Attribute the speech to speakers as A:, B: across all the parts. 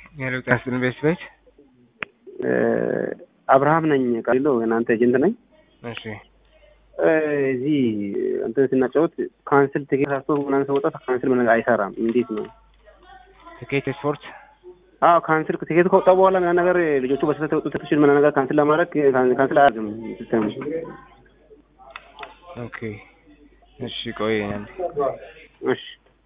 A: የሉቃስ ኢንቨስት ቤት
B: አብርሃም ነኝ ቃሊሎ እናንተ ኤጀንት ነኝ።
A: እሺ
B: እዚህ እንትን ስናጫወት ካንስል ትኬት አስቶ ምናምን ሰወጣ ካንስል ምናምን አይሰራም። እንዴት ነው?
A: ትኬት ስፖርት
B: አዎ ካንስል ትኬት ከወጣ በኋላ ምናምን ነገር ልጆቹ በስህተት የወጡ ትኬቶችን ምናምን ነገር ካንስል ለማድረግ ካንስል አያደርግም ሲስተሙ።
A: ኦኬ እሺ ቆይ አንዴ
B: እሺ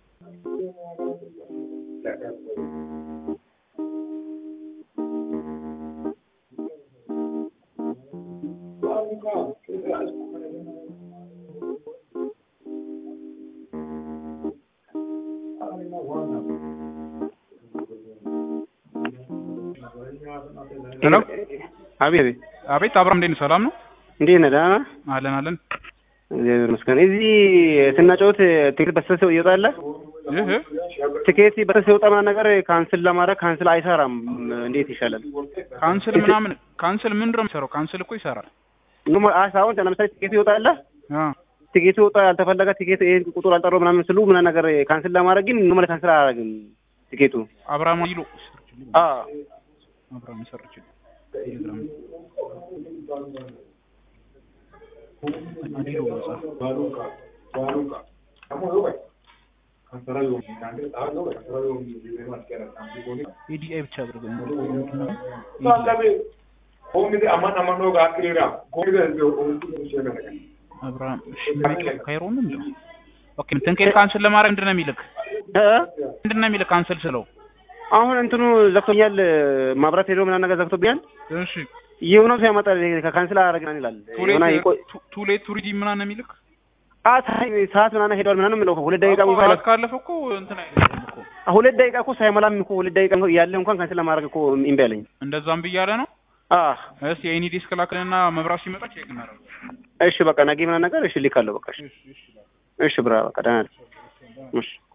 C: ሄሎ
B: አቤት አቤት
C: አቤት አብርሃም እንዴት ነህ? ሰላም ነው?
B: እንዴት ነህ? ደህና ነህ?
C: አለን አለን።
B: እግዚአብሔር ይመስገን። እዚህ ስናጫወት ትኬት በስህተት ይወጣል።
C: ይህ
B: ትኬት በስህተት ሲወጣ ምናምን ነገር ካንስል ለማድረግ ካንስል አይሰራም። እንዴት ይሻላል?
C: ካንስል ምናምን ካንስል ምንድን ነው የሚሰራው? ካንስል እኮ ይሰራል።
B: አሁን ለምሳሌ ትኬት ይወጣል
C: አ
B: ትኬቱ ወጣ ያልተፈለገ ትኬት ይሄ ቁጥር አልጠራው ምናምን ስሉ ምናምን ነገር ካንስል ለማድረግ ግን ኖርማል ካንስል አያደርግም ትኬቱ።
C: አብርሃም ይሎ
B: አዎ
C: አብርሃም ሰርች ቴሌግራም አዲሎ ኤዲአይ ብቻ አድርገው አብርሃም እሺ ካይሮ ነው የሚለው ኦኬ ትንኬት ካንስል ለማድረግ ምንድን ነው የሚልክ
B: እ
C: ምንድን ነው የሚልክ ካንስል ስለው
B: አሁን እንትኑ ዘግቶኛል፣ ማብራት ሄዶ ምናምን ነገር ዘግቶብኛል።
C: እሺ
B: የሆነው ሰው ያመጣል ከካንስል አደረግናል ይላል። የሆነ ይቆይ
C: ቱሌት ቱሪዲ ምናምን ነው የሚልክ
B: አ ሰዓት ምናምን ሄዷል ምናምን የሚለው ሁለት ደቂቃ
C: እኮ
B: እንኳን
C: ሰዓት ካለፈ እኮ እንትን አይደለም እኮ
B: ሁለት ደቂቃ እኮ ሳይሞላም እኮ ሁለት ደቂቃ ያለ እንኳን ካንስል ለማድረግ እኮ እምቢ አለኝ።
C: እንደዛም ብያለ ነው
B: አ
C: እስቲ የኤኒ ዲስክ ላክልና መብራት ሲመጣ ቼክ እናደርግ
B: እሺ በቃ ነገ ምናምን ነገር እሺ ልካለሁ። በቃ እሺ እሺ ብራ በቃ ደህና ነህ? እሺ